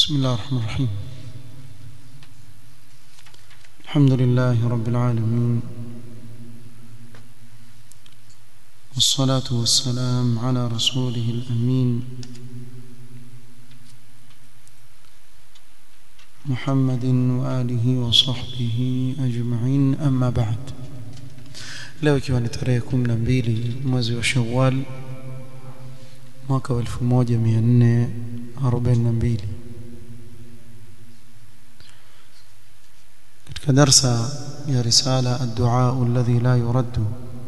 بسم الله الرحمن الرحيم الحمد لله رب العالمين والصلاة والسلام على رسوله الأمين محمد وآله وصحبه أجمعين أما بعد leo ikiwa ni tarehe kumi na mbili mwezi wa shawal mwaka wa elfu moja mia nne arobaini na mbili katika darsa ya risala الدعاء الذي لا يرد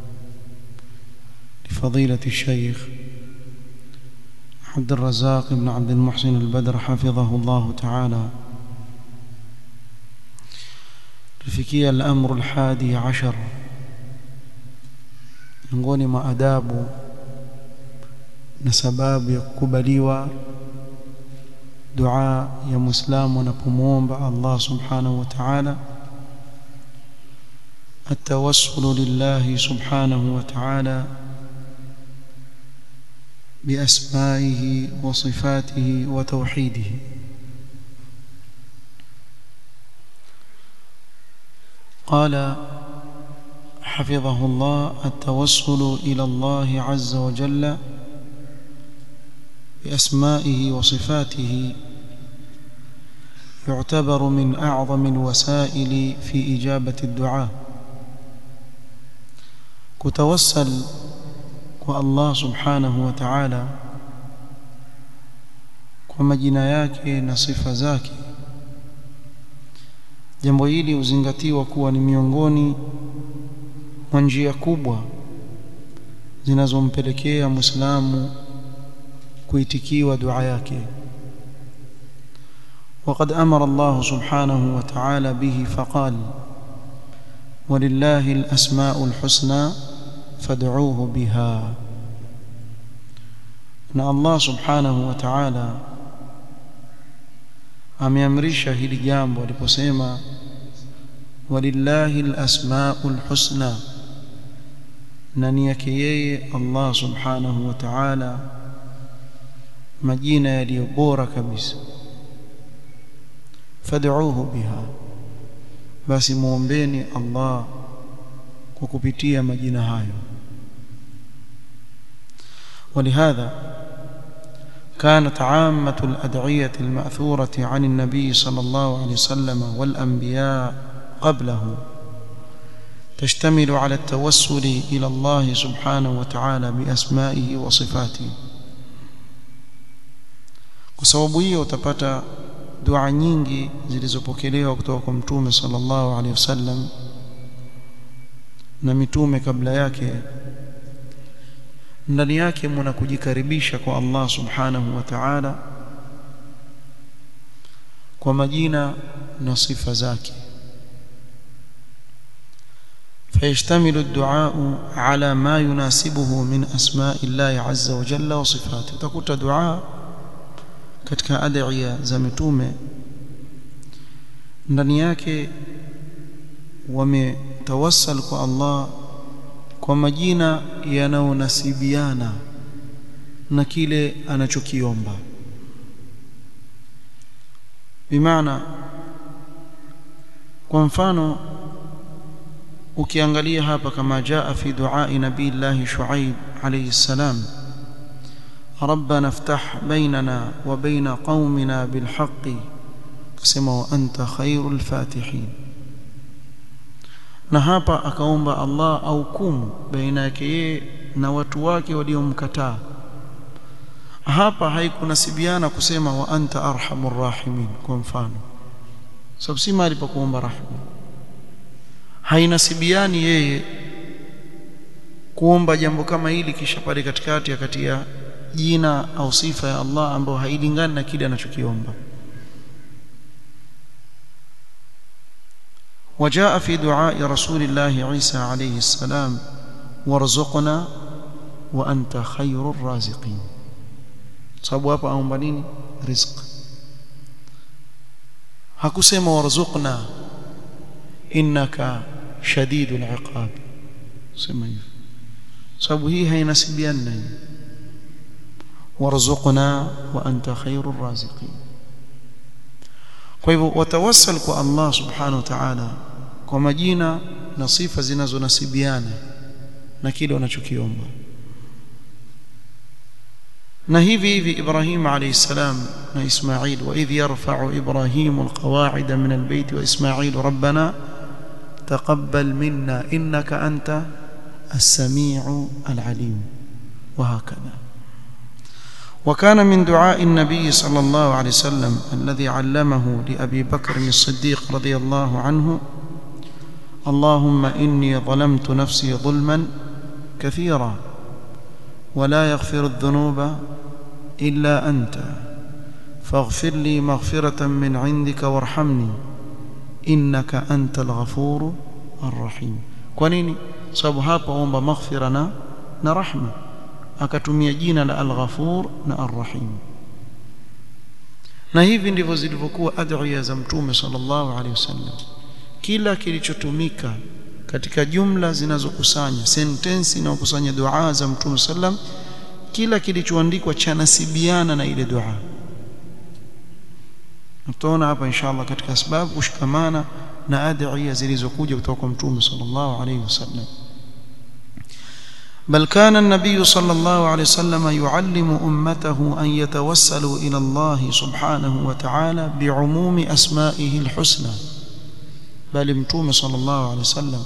لفضيلة الشيخ عبد الرزاق بن عبد المحسن البدر حفظه الله تعالى لفكي الأمر الحادي عشر miongoni mwa adabu na sababu ya kukubaliwa dua ya muislamu anapomwomba Allah subhanahu wa ta'ala التوسل لله سبحانه وتعالى بأسمائه وصفاته وتوحيده قال حفظه الله التوسل إلى الله عز وجل بأسمائه وصفاته يعتبر من أعظم الوسائل في إجابة الدعاء كتوسل والله سبحانه وتعالى kwa majina yake na sifa zake jambo hili huzingatiwa kuwa ni miongoni mwa njia kubwa zinazompelekea muislamu kuitikiwa dua yake وقد أمر الله سبحانه وتعالى به فقال ولله الأسماء الحسنى فادعوه بها أن الله سبحانه وتعالى ameamrisha hili jambo aliposema walillahi alasmaul husna na ni yake yeye Allah subhanahu wa ta'ala majina yaliyo bora kabisa fad'uuhu biha basi muombeni Allah kwa kupitia majina hayo ولهذا كانت عامة الأدعية المأثورة عن النبي صلى الله عليه وسلم والأنبياء قبله تشتمل على التوسل إلى الله سبحانه وتعالى بأسمائه وصفاته kwa sababu hiyo utapata dua nyingi zilizopokelewa kutoka kwa mtume sallallahu alaihi wasallam na mitume kabla yake ndani yake mna kujikaribisha kwa Allah subhanahu wa ta'ala kwa majina na sifa zake فيشتمل الدعاء على ما يناسبه من أسماء الله عز وجل وصفاته تكوت دعاء katika adhiya za mitume ndani yake wametawassal kwa Allah kwa majina yanayonasibiana na kile anachokiomba bimaana kwa mfano ukiangalia hapa kama jaa fi duai nabii Allah Shuaib alayhi salam ربنا افتح بيننا وبين قومنا بالحق كما وانت خير الفاتحين na hapa akaomba Allah aukumu baina yake yeye na watu wake waliomkataa hapa haikunasibiana kusema wa anta arhamur rahimin kwa mfano sababu si mahali pa kuomba rahma hainasibiani yeye kuomba jambo kama hili kisha pale katikati akatia jina au sifa ya Allah ambayo hailingani na kile anachokiomba وجاء في دعاء رسول الله عيسى عليه السلام وارزقنا وأنت خير الرازقين sababu hapa aomba nini rizq hakusema warzuqna innaka shadidul iqab sema hivyo sababu hii hainasibiani na hii warzuqna wa anta khairur raziqin kwa hivyo watawassal kwa Allah subhanahu wa ta'ala kwa majina na sifa zinazonasibiana na kile wanachokiomba na hivi hivi Ibrahim alayhi salam na Ismail wa idh yarfa'u Ibrahim alqawa'ida min albayt wa Ismail rabbana taqabbal minna innaka anta as-sami'u al-alim wa hakadha وكان من دعاء النبي صلى الله عليه وسلم الذي علمه لأبي بكر الصديق رضي الله عنه اللهم إني ظلمت نفسي ظلما كثيرا ولا يغفر الذنوب إلا أنت فاغفر لي مغفرة من عندك وارحمني إنك أنت الغفور الرحيم كونيني sababu hapa omba maghfira na na rahma akatumia jina la al-Ghafur na ar-Rahim na hivi ndivyo zilivyokuwa adhiya za mtume sallallahu alaihi wasallam kila kilichotumika katika jumla zinazokusanya sentensi inayokusanya dua za mtume sallam kila kilichoandikwa cha nasibiana na ile dua tutaona hapa inshallah katika sababu kushikamana na adhiya zilizokuja kutoka kwa mtume sallallahu alaihi wasallam بل كان النبي صلى الله عليه وسلم يعلم أمته أن يتوسلوا إلى الله سبحانه وتعالى بعموم أسمائه الحسنى بل متوم صلى الله عليه وسلم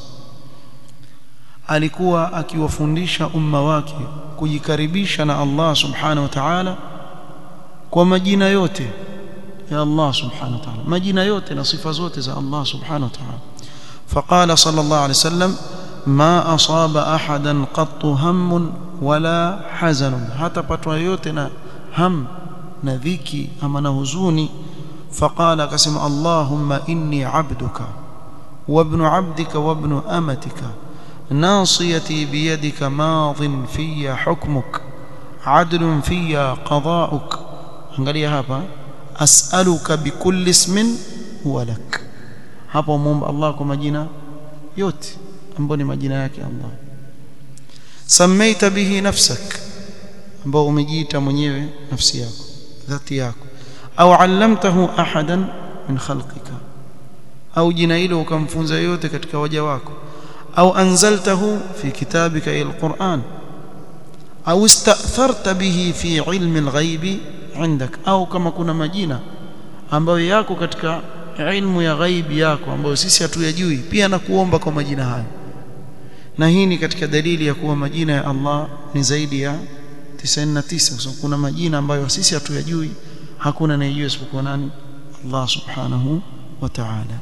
alikuwa akiwafundisha umma wake kujikaribisha na Allah subhanahu wa ta'ala kwa majina yote ya Allah subhanahu wa ta'ala majina yote na sifa zote za Allah subhanahu wa ta'ala faqala sallallahu alayhi wasallam ما أصاب أحدا قط هم ولا حزن حتى patwa yote na ham na dhiki ama na huzuni فقال قسم اللهم إني عبدك وابن عبدك وابن أمتك ناصيتي بيدك ماض في حكمك عدل في قضاؤك angalia hapa as'aluka bikulli ismin huwa lak hapo muomba Allah kwa majina yote ambayo ni majina yake Allah samaita bihi nafsak ambao umejiita mwenyewe nafsi yako dhati yako au allamtahu ahadan min khalqika au jina hilo ukamfunza yote katika waja wako au anzaltahu fi kitabika alquran au istatharta bihi fi ilmi alghaibi عندك au kama kuna majina ambayo yako katika ilmu ya ghaibi yako ambayo sisi hatuyajui pia na kuomba kwa majina hayo na hii ni katika dalili ya kuwa majina ya Allah ni zaidi ya 99 kwa sababu kuna majina ambayo sisi hatuyajui hakuna anayejua isipokuwa nani Allah subhanahu wa ta'ala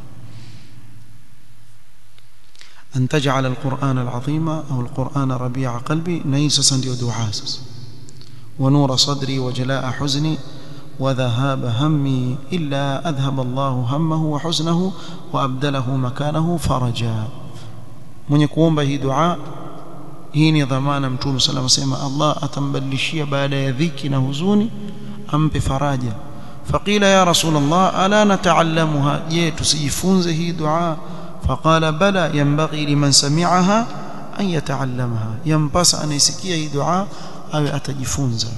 أن تجعل القرآن العظيم أو القرآن ربيع قلبي نيسا سندي ودعاء ونور صدري وجلاء حزني وذهاب همي إلا أذهب الله همه وحزنه وأبدله مكانه فرجا mwenye kuomba hii dua hii ni dhamana mtume sallallahu alayhi wasallam Allah atambadilishia baada ya dhiki na huzuni ampe faraja faqila ya rasulullah ala nataallamuha je tusijifunze hii dua faqala bala yanbaghi liman sami'aha an yataallamaha yampasa anisikia hii dua awe atajifunza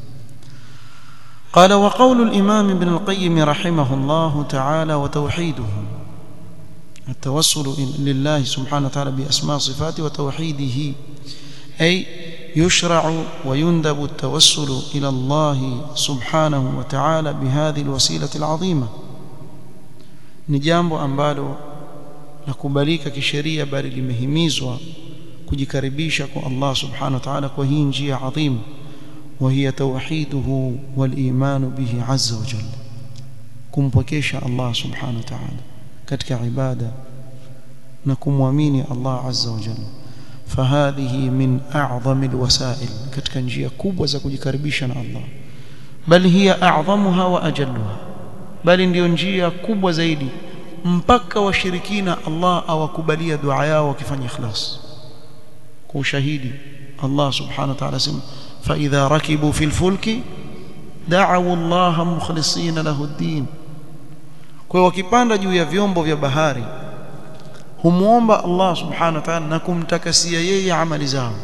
قال وقول الإمام ابن القيم رحمه الله تعالى وتوحيده التوسل لله سبحانه وتعالى بأسماء صفاته وتوحيده أي يشرع ويندب التوسل إلى الله سبحانه وتعالى بهذه الوسيلة العظيمة نجambo ambalo nakubalika kisheria bali limehimizwa kujikaribisha kwa Allah subhanahu wa ta'ala kwa hii njia adhim وهي توحيده والإيمان به عز وجل kumpokesha Allah subhanahu wa ta'ala katika ibada na kumwamini Allah azza wa jalla fahadhihi min a'zami alwasail katika njia kubwa za kujikaribisha na Allah bal hiya a'zamuha wa ajalluha bali ndiyo njia kubwa zaidi mpaka washirikina Allah awakubalia dua yao wakifanya ikhlas kwa ushahidi Allah subhanahu wa ta'ala sema fa idha rakibu fil fulki da'u Allah mukhlisina lahu ad-din kwa wakipanda juu ya vyombo vya bahari humuomba Allah subhanahu wa ta'ala na kumtakasia yeye amali zao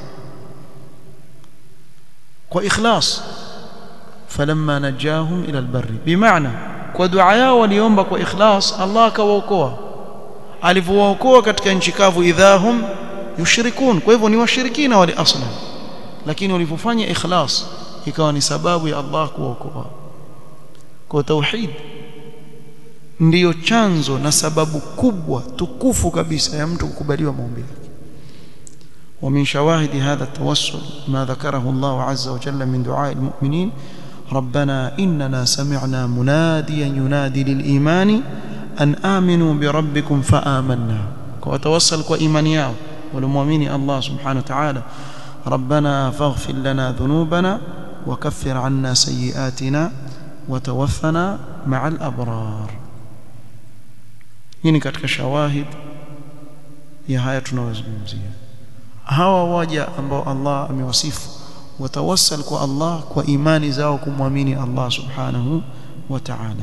kwa ikhlas falamma najahum ila albarri bimaana kwa dua yao waliomba kwa ikhlas Allah akawaokoa alivyowaokoa katika nchi kavu idhahum yushrikun kwa hivyo ni washirikina wale aslan lakini walivyofanya ikhlas ikawa ni sababu ya Allah kuwaokoa kwa tauhid ndiyo chanzo na sababu kubwa tukufu kabisa ya mtu kukubaliwa maombi yake ومن شواهد هذا التوسل ما ذكره الله عز وجل من دعاء المؤمنين ربنا إننا سمعنا مناديا ينادي للإيمان أن آمنوا بربكم فآمنا وتوسل كإيمانيا ولمؤمن الله سبحانه وتعالى ربنا فاغفر لنا ذنوبنا وكفر عنا سيئاتنا وتوفنا مع الأبرار hii katika shawahid ya haya tunayozungumzia hawa waja ambao Allah amewasifu watawassal kwa Allah kwa imani zao kumwamini Allah subhanahu wa ta'ala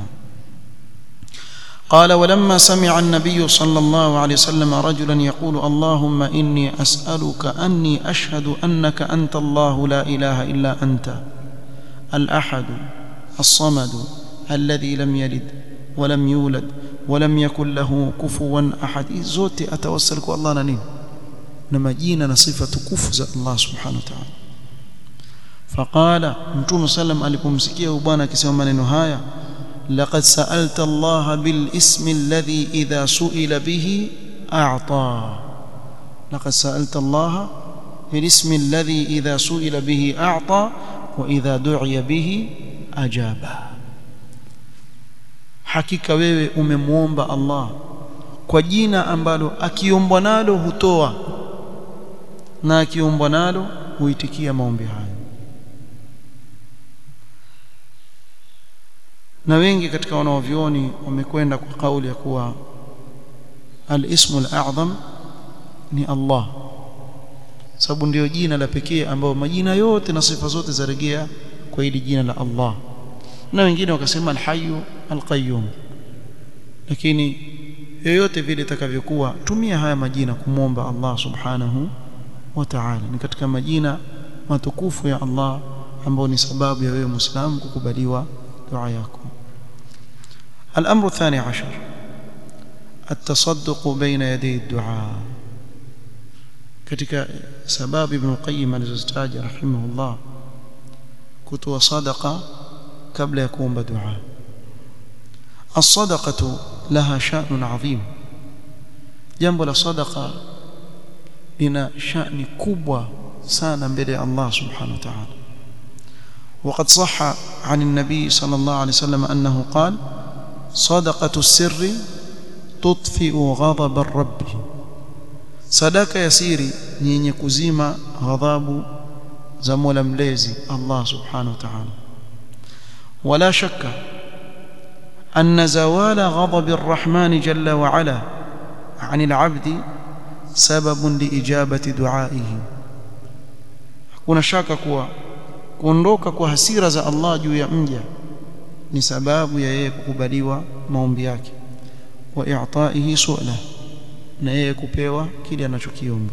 قال ولما سمع النبي صلى الله عليه وسلم رجلا يقول اللهم إني أسألك أني أشهد أنك أنت الله لا إله إلا أنت الأحد الصمد الذي لم يلد ولم يولد ولم يكن له كفوا أحد زوتي أتوسلك الله ننين نما جينا نصفة كفز الله سبحانه وتعالى فقال متوم سلم alipomsikia bwana akisema maneno haya لقد سألت الله بالاسم الذي إذا سئل به أعطى لقد سألت الله بالاسم الذي إذا سئل به أعطى وإذا دعي به أجاب hakika wewe umemwomba Allah kwa jina ambalo akiombwa nalo hutoa na akiombwa nalo huitikia maombi hayo na wengi katika wanaovyoni wamekwenda kwa kauli ya kuwa al-ismu al-a'zam ni Allah sababu ndio jina la pekee ambao majina yote na sifa zote zarejea kwa hili jina la Allah na wengine wakasema al-hayyu al-qayyum lakini yoyote vile itakavyokuwa tumia haya majina kumwomba Allah subhanahu wa ta'ala ni katika majina matukufu ya Allah ambao ni sababu ya wewe muislamu kukubaliwa dua yako الأمر الثاني عشر التصدق بين يدي الدعاء katika sababu ibn qayyim alizozitaja rahimahullah kutoa sadaqa kabla ya kuomba dua الصدقه لها شأن عظيم jambo la sadaqa lina shani kubwa sana mbele ya Allah subhanahu wa ta'ala وقد صح عن النبي صلى الله عليه وسلم أنه قال صدقة السر تطفئ غضب الرب صدقة يسيري نيني كزيمة غضب زمول مليزي الله سبحانه وتعالى ولا شك أن زوال غضب الرحمن جل وعلا عن العبد سبب لإجابة دعائه hakuna shaka kuwa kuondoka kwa hasira za Allah juu ya mja ni sababu ya yeye kukubaliwa maombi yake wa i'taihi su'la na yeye kupewa kile anachokiomba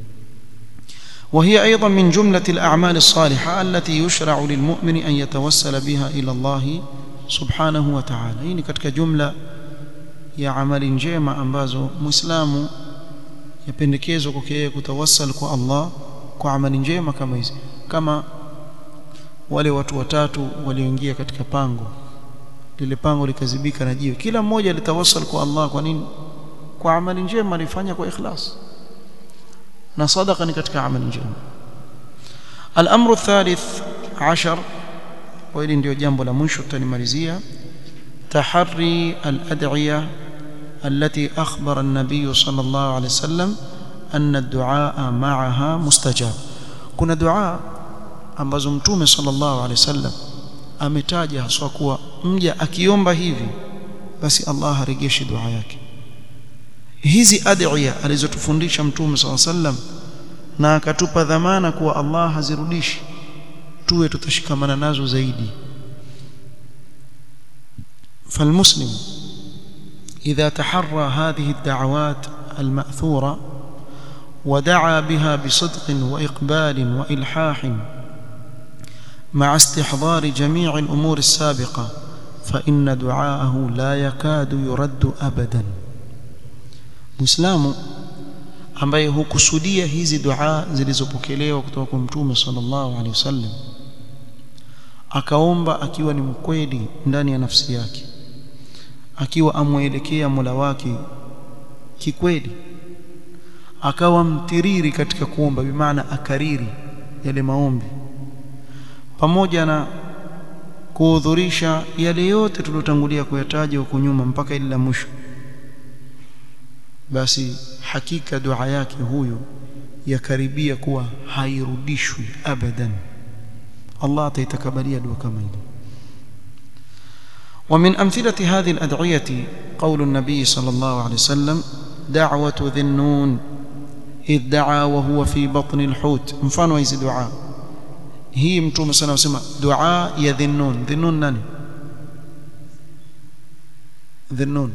وهي أيضا من جملة الأعمال الصالحة التي يشرع للمؤمن أن يتوسل بها إلى الله سبحانه وتعالى هي katika jumla ya amali njema ambazo muislamu yapendekezwa kwake yeye kutawassal kwa Allah kwa amali njema kama hizi kama wale watu watatu walioingia katika pango lile pango likazibika na jiwe kila mmoja alitawassal kwa Allah kwa nini kwa amali njema alifanya kwa ikhlas na sadaqa ni katika amali njema الامر الثالث عشر وهili ndio jambo la mwisho tutanimalizia تحري الادعيه التي اخبر النبي صلى الله عليه وسلم أن الدعاء معها مستجاب kuna dua ambazo mtume sallallahu alaihi wasallam ametaja haswa kuwa mja akiomba hivi basi Allah harejeshi dua yake hizi adhiya alizotufundisha mtume sallallahu alaihi wasallam na akatupa dhamana kuwa Allah hazirudishi tuwe tutashikamana nazo zaidi فالمسلم إذا تحرى هذه الدعوات المأثورة ودعا بها بصدق واقبال والحاح مع استحضار جميع الامور السابقه فإن دعاءه لا يكاد يرد أبدا مسلم ambaye hukusudia hizi dua zilizopokelewa kutoka kwa mtume sallallahu alaihi wasallam akaomba akiwa ni mkweli ndani ya nafsi yake akiwa amwelekea Mola wake kikweli akawa mtiriri katika kuomba bimaana akariri yale maombi pamoja na kuhudhurisha yale yote tuliyotangulia kuyataja huko nyuma mpaka ile la mwisho basi hakika dua yake huyo yakaribia kuwa hairudishwi abadan Allah ataitakabalia dua kama ile ومن أمثلة هذه الأدعية قول النبي صلى الله عليه وسلم دعوة ذي النون إذ دعا وهو في بطن الحوت مفانو هذه دعاء هي متوم صلى الله عليه وسلم دعاء يا ذي النون ذي النون ناني ذي النون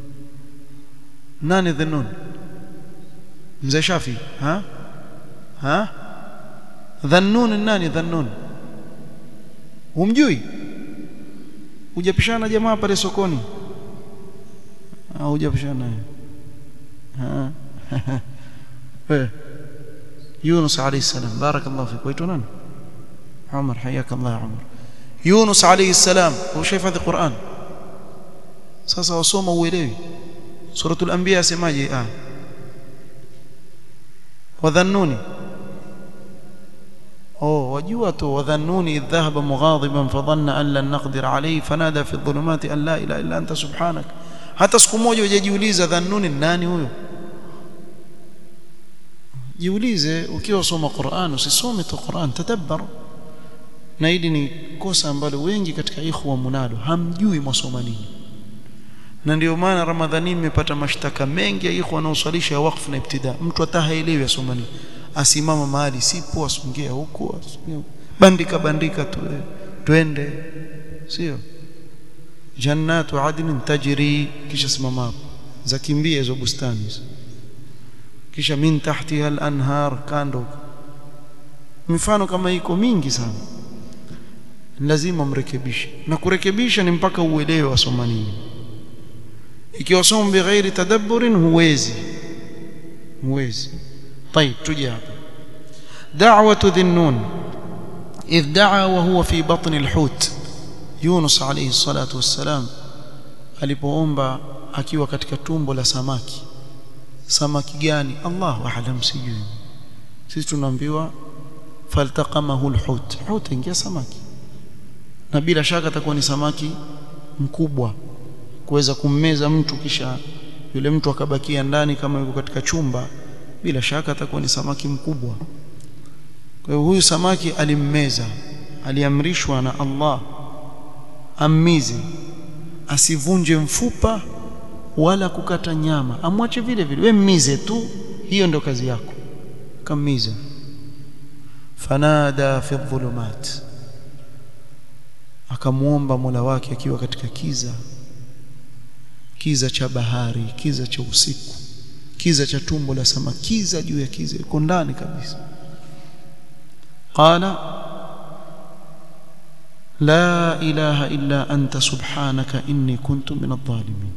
nani dhannun mzee shafi ha ha dhannun nani dhannun humjui hujapishana jamaa pale sokoni au hujapishana naye ha eh Yunus alayhi salam barakallahu fik waitwa nani Umar حياك الله يا عمر يونس عليه السلام هو شايف هذا القرآن sasa wasoma uelewi suratul anbiya semaje ah wadhannuni oh wajua tu wadhannuni idh dhahaba mughadiban fadhanna an lan naqdir alayhi fanada fi dhulumati an la ilaha illa anta subhanak hata siku moja hujajiuliza dhannuni nani huyo jiulize ukiwa soma Qur'an usisome tu Qur'an tadabbar na hili ni kosa ambalo wengi katika ikhwa munalo hamjui mwasoma nini na ndio maana ramadhani imepata mashtaka mengi ya ikhwa wanaoswalisha wakfu na ibtida mtu hata haelewi asoma nini asimama mahali sipo asongea huko bandika bandika tu twende sio jannatu adnin tajri kisha simama hapo zakimbia hizo bustani kisha min tahtiha al-anhar kando mifano kama iko mingi sana lazima mrekebishe na kurekebisha ni mpaka uelewe wasoma nini ikiwa somo bighairi tadabburin huwezi huwezi طيب تجي hapa دعوه ذي النون اذ دعا وهو في بطن الحوت يونس عليه الصلاه والسلام alipoomba akiwa katika tumbo la samaki samaki gani Allahu a'lam sijui sisi tunaambiwa faltaqamahu alhut hut ingia samaki na bila shaka atakuwa ni samaki mkubwa kuweza kummeza mtu kisha yule mtu akabakia ndani kama yuko katika chumba bila shaka atakuwa ni samaki mkubwa kwa hiyo huyu samaki alimmeza aliamrishwa na Allah ammize asivunje mfupa wala kukata nyama amwache vile vile we mmize tu hiyo ndio kazi yako kamiza fanada fi dhulumat akamuomba Mola wake akiwa katika kiza kiza cha bahari kiza cha usiku kiza cha tumbo la samaki kiza juu ya kiza iko ndani kabisa qala la ilaha illa anta subhanaka inni kuntu min adh-dhalimin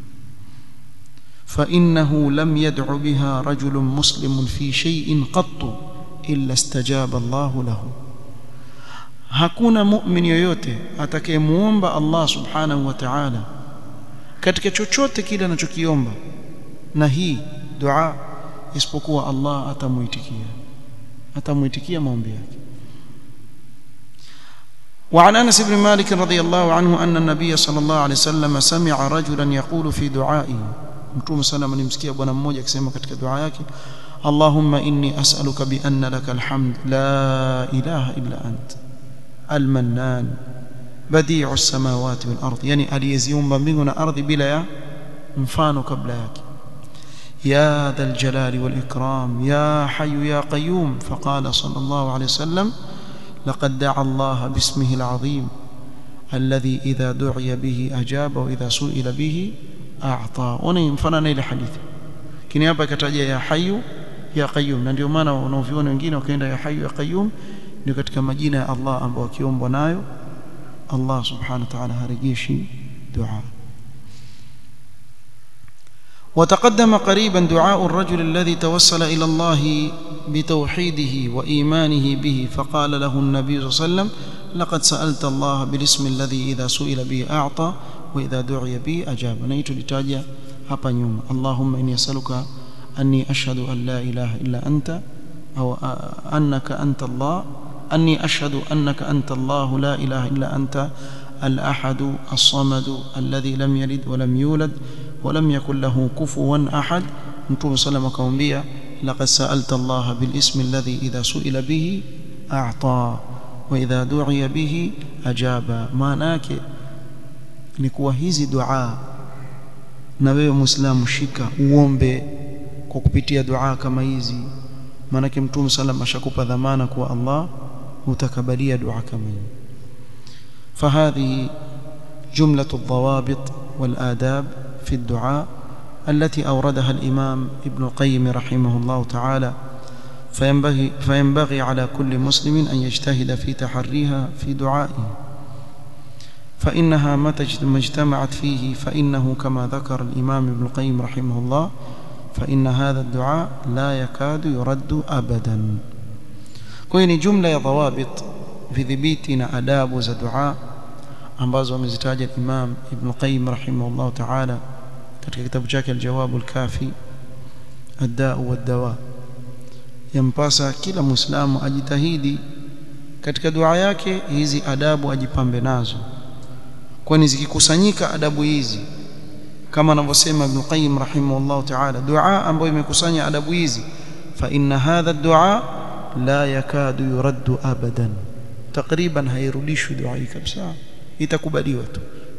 فإنه لم يدع بها رجل مسلم في شيء قط إلا استجاب الله له hakuna mu'min yoyote atakayemuomba Allah subhanahu wa ta'ala katika chochote kile anachokiomba na hii dua isipokuwa Allah atamuitikia atamuitikia maombi yake وعن انس بن مالك رضي الله عنه ان النبي صلى الله عليه وسلم سمع رجلا يقول في دعائه mtume sana alimsikia bwana mmoja akisema katika dua yake Allahumma inni as'aluka bi anna laka alhamd la ilaha illa ant almannan badi'u as-samawati wal ard yani aliyeziumba mbingu na ardhi bila ya mfano kabla yake يا ذا الجلال والإكرام يا حي يا قيوم فقال صلى الله عليه وسلم لقد دعا الله باسمه العظيم الذي إذا دعي به أجاب وإذا سئل به أعطى ونمفننا إلى حديث kini hapa kataja ya hayu ya qayyum na ndio maana wanaoviona wengine wakaenda ya hayu ya qayyum ndio katika majina ya Allah ambayo akiombwa nayo Allah subhanahu wa ta'ala harejeshi dua وتقدم قريبا دعاء الرجل الذي توسل إلى الله بتوحيده وإيمانه به فقال له النبي صلى الله عليه وسلم لقد سألت الله بالاسم الذي إذا سئل به أعطى وإذا دعي به أجاب نيت لتاجة hapa nyuma Allahumma inni as'aluka anni ashhadu an la ilaha illa anta aw annaka anta Allah anni ashhadu annaka anta Allah la ilaha illa anta الأحد الصمد الذي لم يلد ولم يولد ولم يكن له كفوا أحد نتوم سلم كومبيا لقد سألت الله بالاسم الذي إذا سئل به أعطى وإذا دعي به أجاب ما ناك نكوى hizi dua na wewe muislamu shika uombe kwa kupitia dua kama hizi maanake mtume salam ashakupa dhamana kuwa Allah utakabalia dua kama hiyo فهذه جملة الضوابط والآداب في الدعاء التي أوردها الإمام ابن القيم رحمه الله تعالى فينبغي, فينبغي على كل مسلم أن يجتهد في تحريها في دعائه فإنها متى اجتمعت فيه فإنه كما ذكر الإمام ابن القيم رحمه الله فإن هذا الدعاء لا يكاد يرد أبدا كوين جملة ضوابط vidhibiti na adabu za dua ambazo amezitaja Imam Ibn Qayyim rahimahullah ta'ala katika kitabu chake Al-Jawab Al-Kafi Ad-Da'u wad-Dawa yampasa kila muislamu ajitahidi katika dua yake hizi adabu ajipambe nazo kwani zikikusanyika adabu hizi kama anavyosema Ibn Qayyim rahimahullah ta'ala dua ambayo imekusanya adabu hizi fa inna hadha ad-du'a la yakadu yuraddu abadan takriban hairudishwi dua hii kabisa itakubaliwa tu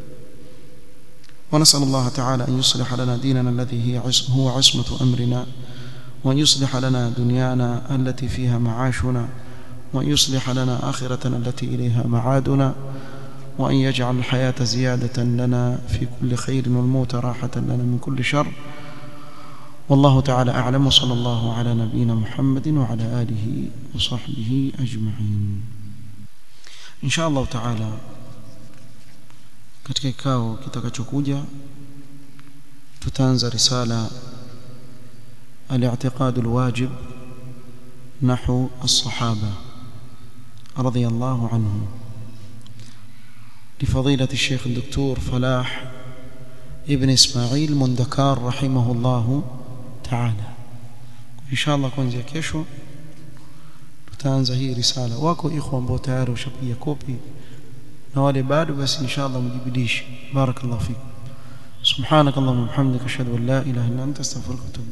ونسأل الله تعالى أن يصلح لنا ديننا الذي هي هو عصمة أمرنا وأن يصلح لنا دنيانا التي فيها معاشنا وأن يصلح لنا آخرتنا التي إليها معادنا وأن يجعل الحياة زيادة لنا في كل خير والموت راحة لنا من كل شر والله تعالى أعلم وصلى الله على نبينا محمد وعلى آله وصحبه أجمعين إن شاء الله تعالى katika kikao kitakachokuja tutaanza risala al-i'tiqad al-wajib نحو الصحابة رضي الله عنهم لفضيلة الشيخ الدكتور فلاح ابن إسماعيل مندكار رحمه الله تعالى إن شاء الله kuanzia kesho tutaanza hii risala wako ikhwa ambao tayari ushapiga kopi na wale bado basi inshallah mjibidishe barakallahu fikum subhanakallahumma wa bihamdika ashhadu an la ilaha illa anta astaghfiruka wa atubu